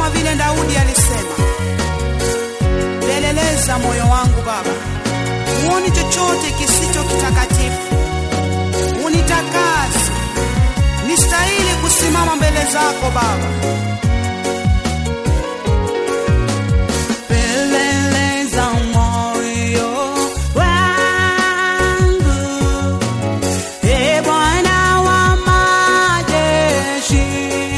kama vile Daudi alisema, peleleza moyo wangu Baba, huoni chochote kisicho kitakatifu, unitakase nistahili kusimama mbele zako Baba. Peleleza moyo wangu, e Bwana wa majeshi.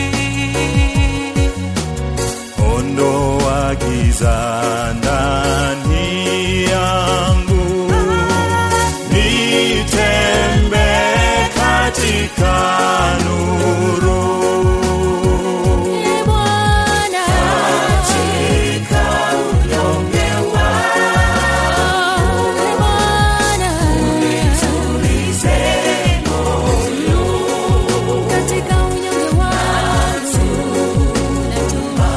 ondoa giza ndani yangu, nitembee katika nuru. Ee Bwana, Ee Bwana, katika unyonge wangu natubu.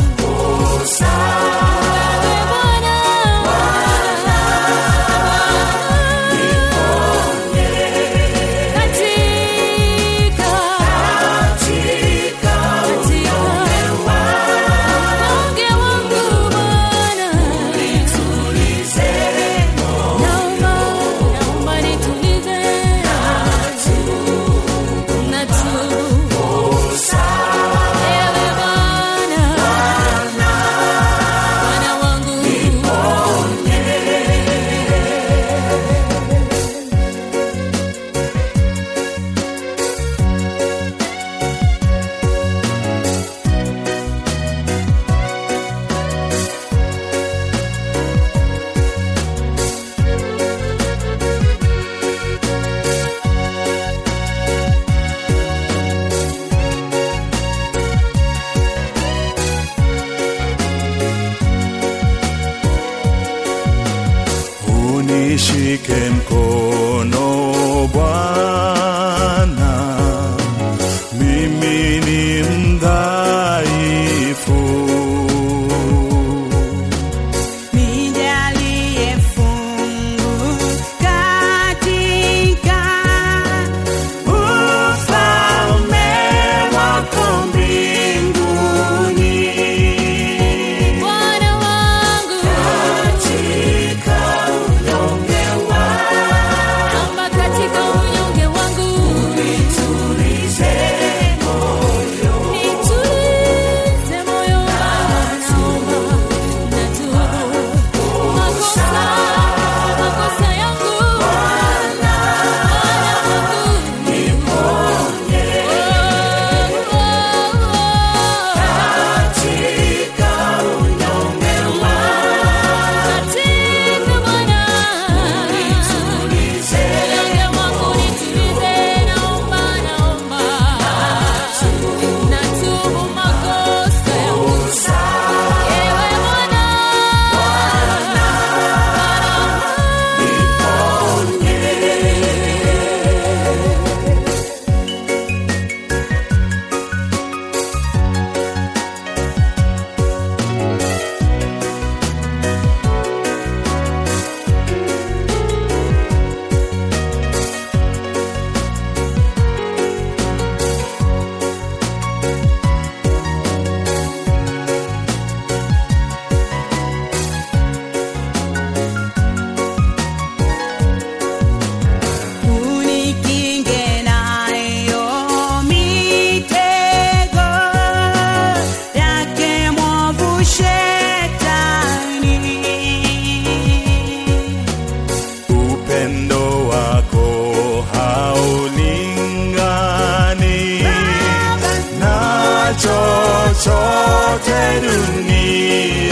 Ee Bwana, katika katika unyonge wangu Bwana, naomba naomba nitulize, natubu. Ewe Bwana, Bwana wangu Unishike mkono Bwana, mimi ni mdhaifu. Nijalie fungu katika ufalme wako mbinguni. Bwana wangu naomba katika unyonge wangu nitulize moyo naomba natubu makosa makosa yangu Bwana wangu katika Bwana unyonge wangu nitulize, naomba naomba natubu makosa yangu ewe Bwana Unikinge nayo mitego yake mwovu Shetani. Upendo wako haulingani na chochote duniani.